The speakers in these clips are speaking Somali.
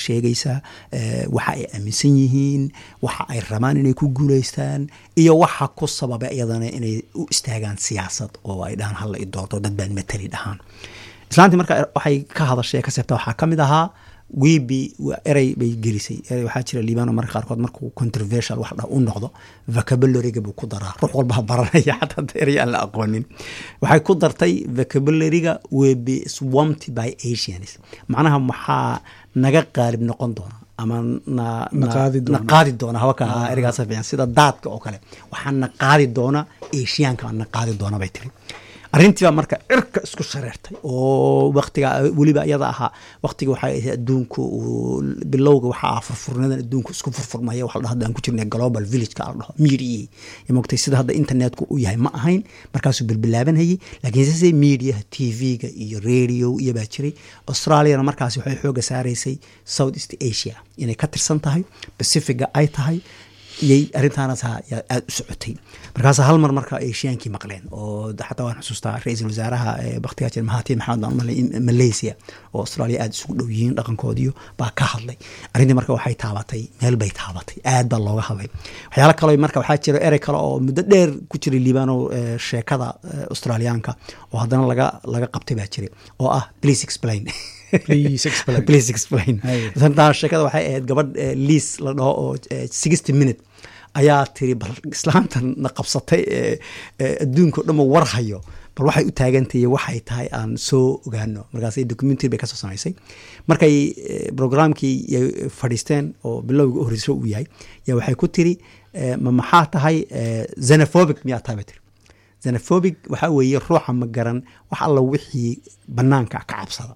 sheegaysaa waxa ay aaminsan yihiin waxa ay rabaan inay ku guulaystaan iyo waxa ku sababa iyadana inay u istaagaan siyaasad oo ay dhahaan halla i doorto dad baan matali dhahaan islaantii marka waxay ka hadashay ka seebta waxaa ka mid ahaa wibi erey bay gelisay erey waxaa jira liibano marka qaarkood markuu controversial wax u noqdo vocabulariga buu ku daraa ruux walbaa baranaya xataa erey aan la aqoonin waxay ku dartay vocabulariga will be swamped by asians macnaha maxaa naga qaalib noqon doona ama na qaadi doona hawaka ereygaas fiican sida daadka oo kale waxaa na qaadi doona asiyaanka na qaadi doona bay tiri arrintiibaa marka cirka isku shareertay oo waktiga weliba iyada ahaa waktiga waxay ahayd adduunku bilowga waxaa ah furfurnadan adduunku isku furfurmaya waxa la dhaho aan ku jirnay global villageka la dhaho media mogtay sida hadda internetku u yahay ma ahayn markaasuu bilbilaabanayay laakiin sise mediaha tv-ga iyo radio iyo baa jiray australiana markaasi waxay xooga saaraysay south east asia inay ka tirsan tahay pacifiga ay tahay iyay arrintaanaas aada u socotay markaas hal mar marka ashiyaankii maqleen oo xataa waan xusuustaa ra-iisul wasaaraha baktigaa jir mahatir maxamed malaysia oo australia aada isugu dhow yihiin dhaqankoodiyo baa ka hadlay arrintii marka waxay taabatay meel bay taabatay aad baa looga hadlay waxyaala kale marka waxaa jira erey kale oo muddo dheer ku jiray liibano sheekada australiyaanka oo haddana laga laga qabtay baa jiray oo ah please explain please explain sheekada waxay ahayd gabadh liis la dhaho oo sixty minute ayaa tiri bal islaamtan na qabsatay adduunka o dhanba war hayo bal waxay u taagantahiy waxay tahay aan soo ogaano markaas documentary bay kasoo samaysay markay programkii fadhiisteen oo bilowga u horeyso uu yahay yaa waxay ku tiri ma maxaa tahay xenophobic miyaa tahay bay tiri xenophobic waxaa weeye ruuxa ma garan wax alla wixii banaanka ka cabsada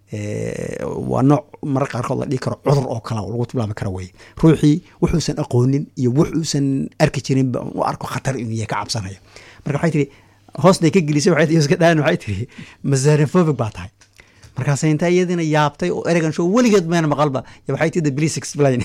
waa nooc marar qaarkood la dhihi karo cudur oo kale lagu tilmaami karo weye ruuxii wuxuusan aqoonin iyo wuxuusan arki jirinba u arko khatar inuu yahay ka cabsanaya marka waxay tihi hoosnay ka gelisay waxay iska dhaan waxay tihi masanophobic baa tahay markaas intaa iyadina yaabtay oo eregan show weligeed mayna maqalba waxay tihi please explain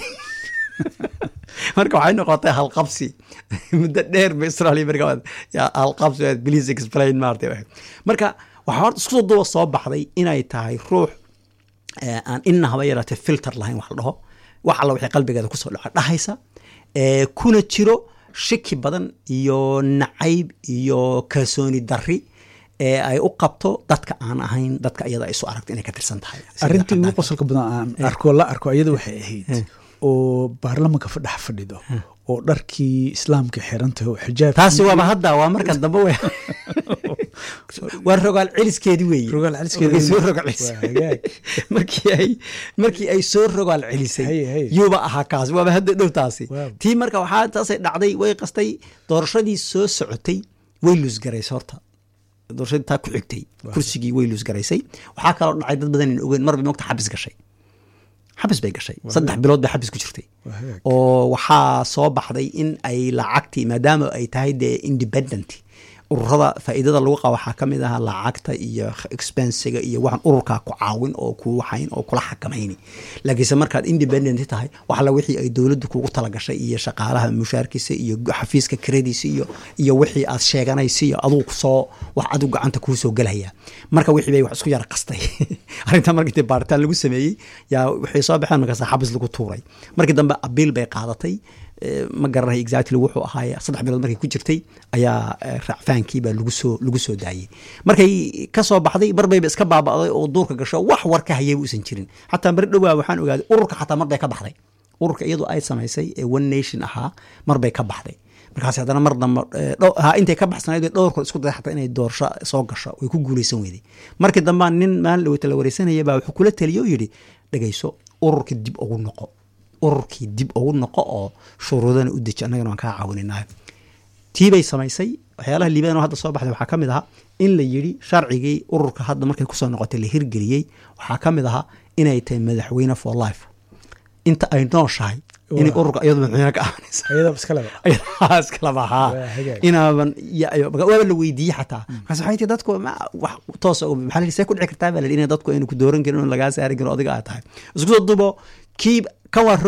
marka waxay noqotay halqabsi muddo dheer ba israalia marka halqabsi please explain maartay marka waxaa horta isku duba soo baxday inay tahay ruux aan ina haba yaraatee filter lahayn wax la dhaho wax alla waxay qalbigeeda kusoo dhaco dhahaysa kuna jiro shiki badan iyo nacayb iyo kalsooni dari ee ay u qabto dadka aan ahayn dadka iyada isu aragto inay ka tirsan tahay arrintii ugu qosolka badan aan arko la arko iyada waxay ahayd oo baarlamanka fadhex fadhido oo dharkii islaamka xirantahay oo xijaab taasi waaba hadda waa markan dambe w waa rogaal celiskeedi weeye rogaal soo rogaal markii ay markii ay soo rogaal celisay yuuba ahaa kaas waaba hadda dhow taasi tii marka waxaa taasay dhacday way qastay doorashadii soo socotay way luusgaraysay horta doorashadii taa ku xigtay kursigii way luusgaraysay waxaa kaloo dhacay dad badan in ogeyn mar bay mogta xabis gashay xabis bay gashay saddex bilood bay xabis ku jirtay oo waxaa soo baxday in ay lacagtii maadaama ay tahay dee independent ururada faa'iidada lagu qaba waxaa ka mid ahaa lacagta iyo expensiga iyo waxaan ururkaa ku caawin oo ku waxayn oo kula xakamayni laakiinse markaad independent tahay waxla wixii ay dowladdu kugu talagashay iyo shaqaalaha mushaarkiisa iyo xafiiska krediisa iyo iyo wixii aad sheeganaysa iyo aduu soo wax adigu gacanta kuu soo gelaya marka wixii bay wax isku yara qastay arrinta markii dee baaritaan lagu sameeyey yaa waxay soo baxeen markaas xabis lagu tuuray markii dambe abiil bay qaadatay ma garanay exactly wuxuu ahaay saddex bilood markay ku jirtay ayaa raacfaankiibaa lagu soo lagu soo daayey markay ka soo baxday marbayba iska baaba'day oo duurka gasho wax war ka hayayba uusan jirin xataa mar dhowaa waxaan ogaaday ururka xataa marbay ka baxday ururka iyadu ay samaysay ee one nation ahaa marbay ka baxday markaas haddana mar dambe intay ka baxsanayd dhowrkood isku day xataa inay doorasho soo gasho way ku guulaysan weyday markii dambea nin maalin dhaweyta la wareysanaya baa wuxuu kula taliye oo yidhi dhegayso ururka dib ugu noqo ururkii dib ugu noqo oo shuruudana u deji annagana waan kaa caawininayo tii bay samaysay waxyaalaha liibaan oo hadda soo baxday waxaa ka mid ahaa in la yidhi sharcigii ururka hadda markay kusoo noqotay la hirgeliyey waxaa ka mid ahaa inay tahay madaxweyne for life inta ay nooshahay inay ururka iyadu madaxweyne ka ahaanaysa iskalaba haa inaaban waaba la weydiiyey xataa markaas waxay tii dadku wax toos maxaa la see ku dhici kartaa baa la inay dadku aynu ku dooran karin oo lagaa saari karin odiga aad tahay isku soo dubo kii kan waa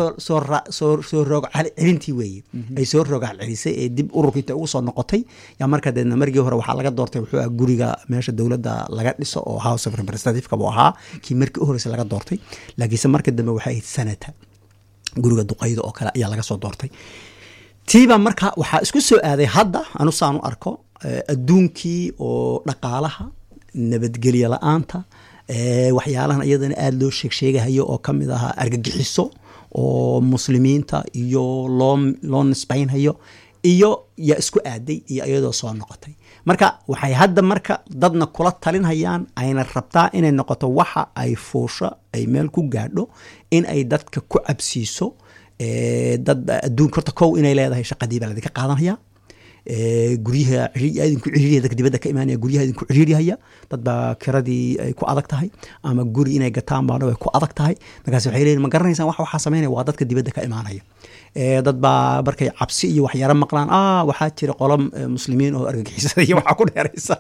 soo roog celintii weeye ay soo rogaal celisay ee dib ururkiinta ugu soo noqotay yaa marka deedna margii hore waxaa laga doortay wuxuu ah guriga meesha dowladda laga dhiso oo house of representative buu ahaa kii markii u horeysa laga doortay laakiinse marka dambe waxay ahayd sanata guriga duqayda oo kale ayaa laga soo doortay tiiba marka waxaa isku soo aaday hadda anu saan u arko adduunkii oo dhaqaalaha nabadgelyo la-aanta waxyaalahan iyadana aada loo sheeg sheegahayo oo kamid ahaa argagixiso oo muslimiinta iyo loo loo nisbaynhayo iyo yaa isku aaday iyo iyadoo soo noqotay marka waxay hadda marka dadna kula talinhayaan ayna rabtaa inay noqoto waxa ay fuusho ay meel ku gaadho in ay dadka ku cabsiiso dad adduunka horta kow inay leedahay shaqadii baa ladinka qaadanaya guryaha idinku ciriiriya dadka dibadda ka imaanaya guryaha idinku ciriirihaya dad baa kiradii ay ku adag tahay ama guri inay gataan baana way ku adag tahay markaas waxay leeyihin ma garanaysaan wax waxaa samaynaya waa dadka dibadda ka imaanaya dad baa markay cabsi iyo waxyaro maqlaan ah waxaa jira qolo muslimiin oo argagixisada iyo waxaa ku dheeraysa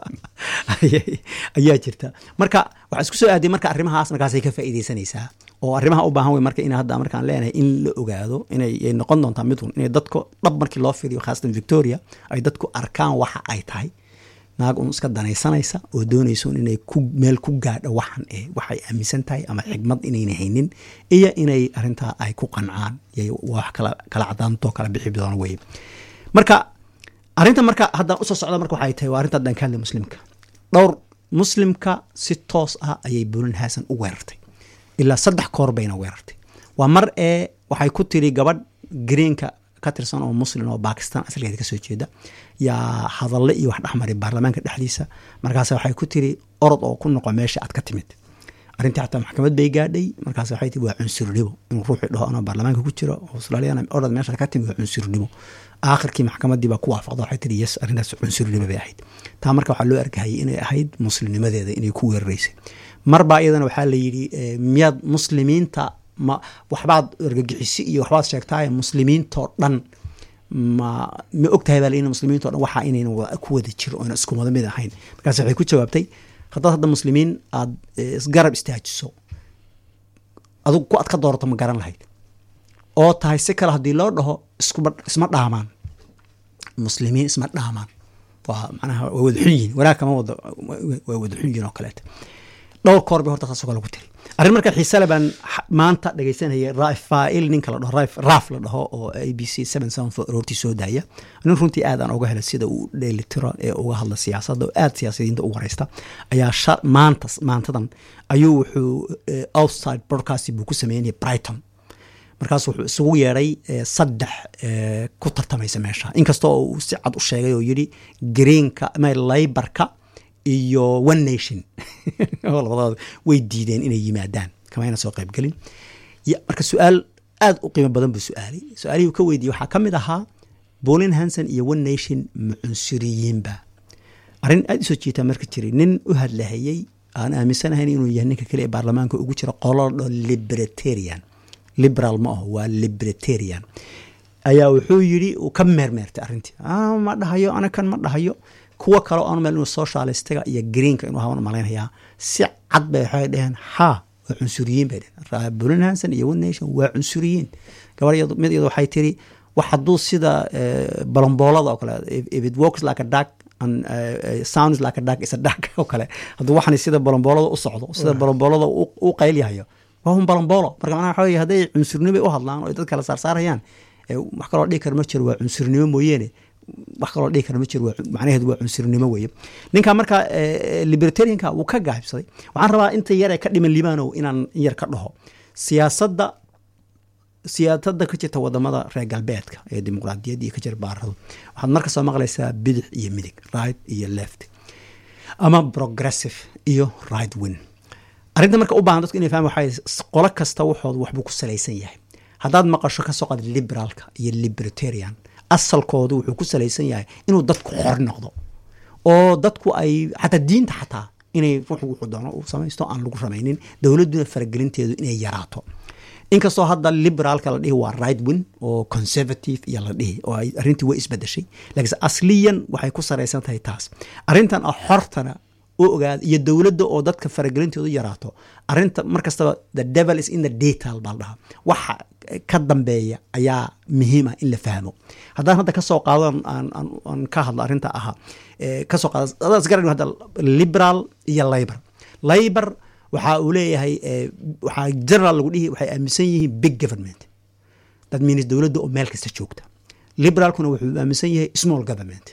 ayaa jirta marka waxaa isku soo aaday marka arrimahaas markaasay ka faa'iidaysanaysaa oo arrimaha u baahan wey marka in hadda markaan leenahay in la ogaado inay noqon doontaa midun inay dadku dhab markii loo fiiriyo khaasatan victoria ay dadku arkaan waxa ay tahay naag un iska danaysanaysa oo doonayso inay ku meel ku gaadho waxan eh waxay aaminsan tahay ama xigmad inayna haynin iyo inay arrintaa ay ku qancaan wax kala kala cadaantoo kala bixi doona weye marka arrinta marka haddaan usoo socda marka waxay tahay waa arrinta haddaan ka hadlay muslimka dhowr muslimka si toos ah ayay bulan hasan u weerartay ilaa saddex koor bayna weerartay waa mar ee waxay ku tiri gabadh greenka ka tirsan oo muslim oo bakistan asalkeeda kasoo jeeda yaa hadalle iyo wax dhexmaray baarlamaanka dhexdiisa markaas waxay ku tiri orod oo ku noqo meesha aad ka timid arrintii xataa maxkamad bay gaadhay markaas waxay tii waa cunsurnimo inuu ruuxii dhaho anoo baarlamaanka ku jiro australiana orod meesha ka timid waa cunsurnimo aakhirkii maxkamadii baa ku waafaqda waxay tiri yes arrintaas cunsurnimo bay ahayd taa marka waxaa loo arkahayay inay ahayd muslimnimadeeda inay ku weeraraysay marbaa iyadana waxaa la yidhi miyaad muslimiinta ma waxbaad argagixisi iyo waxbaad sheegtaaye muslimiintoo dhan ma ma ogtahay baa in muslimiinto dhan waxaa inayna ku wada jiro oona isku wada mid ahayn markaas waxay ku jawaabtay haddaad hadda muslimiin aada isgarab istaajiso adugu ku ad ka doorato ma garan lahayd oo tahay si kale haddii loo dhaho iskuba isma dhaamaan muslimiin isma dhaamaan waa macnaha waa wada xun yihin wanaag kama wada waa wada xun yihin oo kaleeta dhowr koor bay horta saasoo kale ku tiri arrin marka xiisale baan maanta dhegaysanayay rafail ninka la dhaho raaf la dhaho oo a b c seven seven four roortii soo daaya nin runtii aad aan uga helay sida uu dheelitiro ee uga hadla siyaasadda oo aad siyaasadiinta u wareysta ayaa maanta maantadan ayuu wuxuu outside broadcast buu ku sameynaya brighton markaas wuxuu isugu yeedhay saddex ku tartamaysa meesha inkastoo uu si cad u sheegay oo yidhi greenka laybarka iyo one nation labadooda way diideen inay yimaadaan kamayna soo qaybgelin marka su-aal aada u qiimo badan buu su-aalay su-aalihii uu ka weydiiyey waxaa ka mid ahaa bolin hanson iyo one nation ma cunsuriyiinba arrin aada usoo jiitaa marka jiray nin u hadlahayey aan aaminsanahayn inuu yahay ninka kale ee baarlamaanka ugu jira qolo dho libertarian liberal ma aho waa libertarian ayaa wuxuu yidhi uu ka meermeertay arrintii ma dhahayo anakan ma dhahayo kuwa kale oo aan meel inuu socialistiga iyo greenka inuu haban malaynayaa si cad bay waxay dheheen ha waa cunsuriyiin bay dheheen bulin hanson iyo one nation waa cunsuriyiin gabar mid iyadu waxay tiri wax hadduu sida balomboolada oo kale if it works like a duck and uh, sounds like a duck is a duck oo kale hadduu waxani sida balomboolada u socdo sida balomboolada u qaylyahayo waa un balomboolo marka macnaha waxa weye hadday cunsurnimo u hadlaan oo dad kale saarsaarayaan wax kaloo dhihi kara ma jiro waa cunsurnimo mooyeene wax kaloo dhihi kara ma jiro macnaheedu waa cunsurnimo weeye ninka marka libertarianka wuu ka gaabsaday waxaan rabaa inta yar ee ka dhiman libaanow inaan yar ka dhaho siyaasadda siyaasadda ka jirta wadamada reer galbeedka ee dimuqraadiyadda iyo ka jira baaradu waxaad marka soo maqlaysaa bidix iyo midig right iyo left ama progressive iyo right win arrinta marka u baahan dadku inay fahmaan waxay qolo kasta waxooda waxbuu ku salaysan yahay haddaad maqasho ka soo qad liberaalka iyo libertarian asalkoodu wuxuu ku salaysan yahay inuu dadku xor noqdo oo dadku ay xataa diinta xataa inay ruuxu wuxuu doono uu samaysto aan lagu ramaynin dowladduna faragelinteedu inay yaraato inkastoo hadda liberaalka la dhihi waa right win oo conservative iyo la dhihi oo arrintii way isbedeshay laakiinse asliyan waxay ku saraysan tahay taas arrintan ah xortana oo ogaada iyo dowladda oo dadka faragelintoodu yaraato arinta mar kastaba the devil is in the detail baa la dhahaa waxa ka dambeeya ayaa muhiim ah in la fahmo haddaan hadda kasoo qaado aan ka hadlo arrinta ahaa kasoo qaado adaan isgaran hadda liberal iyo labor labor waxa uu leeyahay waxaa general lagu dhihi waxay aaminsan yihiin big government that means dowladda oo meel kasta joogta liberalkuna wuxuu aaminsan yahay small government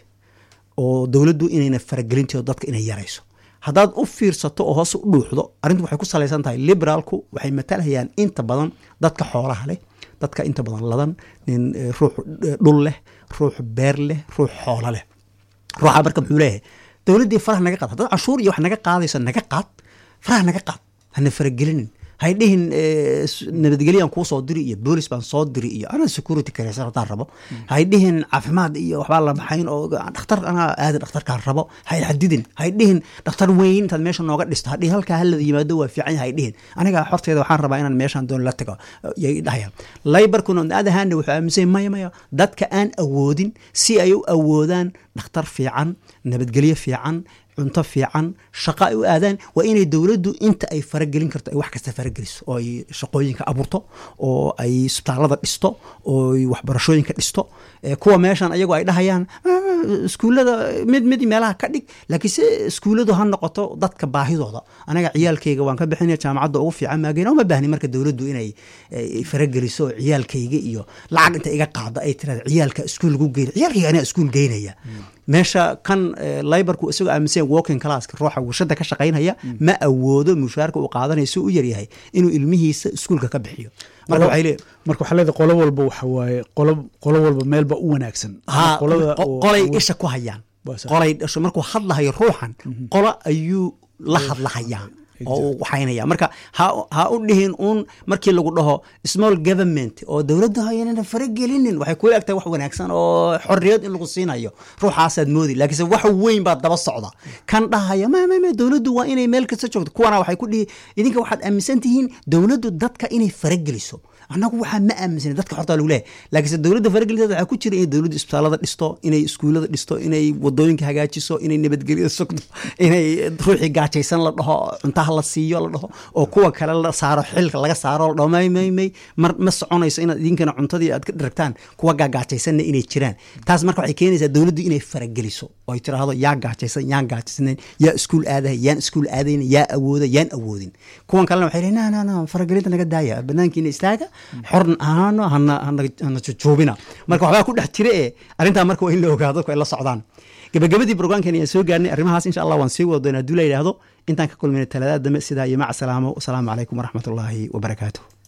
oo dowladdu inayna faragelinteedo dadka inay yarayso haddaad u fiirsato oo hoose u dhuuxdo arrintu waxay ku salaysan tahay liberaalku waxay matalhayaan inta badan dadka xoolaha leh dadka inta badan ladan nin ruux dhul leh ruux beer leh ruux xoolo leh ruuxa marka muxuu leeyahay dowladdii faraha naga qaad haddaad canshuur iyo wax naga qaadayso naga qaad faraha naga qaad hana faragelinin hay dhihin nabadgelyaan kuu soo diri iyo boolis baan soo diri iyo anaa security kareysan haddaan rabo hay dhihin caafimaad iyo waxbaa la maxayn oo dhakhtar anaa aada dhakhtarkaan rabo hay xadidin hay dhihin dhakhtar weyn intaad meesha nooga dhisto hadhihin halkaa halada yimaado waa fiican hay dhihin aniga horteeda waxaan rabaa inaan meeshaan doon la tago yay dhahayaan laybarkuna on other hand wuxuu aaminsan maya maya dadka aan awoodin si ay u awoodaan dhakhtar fiican nabadgelyo fiican cunto fiican shaqa ay u aadaan waa inay dowladdu inta ay faragelin karto ay wax kasta farageliso oo ay shaqooyinka abuurto oo ay isbitaalada dhisto oo ay waxbarashooyinka dhisto kuwa meeshan ayagu ay dhahayaan iskuullada mid mid meelaha ka dhig laakiin se iskuulladu ha noqoto dadka baahidooda aniga ciyaalkayga waan ka bixinaya jaamacadda ugu fiican maageyn uma baahni marka dowladdu inay farageliso oo ciyaalkayga iyo lacag inta iga qaado ay tirada ciyaalka iskuul lagu geyna ciyaalkayga aniga iskuul geynaya meesha kan libarku isagoo aaminsan walking classka ruuxa warshada ka shaqaynaya ma awoodo mushaarka uu qaadanaya si u yaryahay inuu ilmihiisa iskuulka ka bixiyo marka waxay leeyihin marka waxaa leedahay qolo walba waxa waaye qolo qolo walba meelba u wanaagsan qolay isha ku hayaan qolay dhasho markuu hadlahayo ruuxan qolo ayuu la hadlahayaa oo uu waxaynaya marka ha u dhihin uun markii lagu dhaho small government oo dowladda hayanana faragelinin waxay kula egtahay wax wanaagsan oo xorriyad in lagu siinayo ruuxaasaad moodi laakiinse wax weyn baa daba socda kan dhahaya mmm dowladdu waa inay meel kasta joogto kuwana waxay ku dhihi idinka waxaad aaminsan tihiin dowladdu dadka inay farageliso annagu waxaa ma aaminsan dadka xortaa lagu leeyahay laakiinse dowladda faragelinteeda waxaa ku jira inay dowladdu isbitaalada dhisto inay iskuullada dhisto inay wadooyinka hagaajiso inay nabadgelyada sugto inay ruuxii gaajaysan la dhaho cuntaha la siiyo la dhaho oo kuwa kale la saaro xilka laga saaro la dhaho may may may mar ma soconayso inaad idinkana cuntadii aad ka dharagtaan kuwa gaagaajaysanna inay jiraan taas marka waxay keenaysaa dowladdu inay farageliso oo ay tiraahdo yaa gaajaysan yaan gaajaysanayn yaa iskuul aadaya yaan iskuul aadayn yaa awooda yaan awoodin kuwan kalena waxay leeyihin na na na faragelinta naga daaya banaankiina istaaga xorn ahaano hana hana jujuubina marka waxbaa ku dhex jira ee arrintaa marka waa in la ogaado dadku ay la socdaan gabagabadii brograamkan ayaan soo gaarnay arrimahaas insha allah waan sii wada doonaa hadduu la yidhaahdo intaan ka kulmayna talaadaad dambe sidaa iyo maca salaamo wasalaamu calaykum waraxmatullaahi wabarakaatuh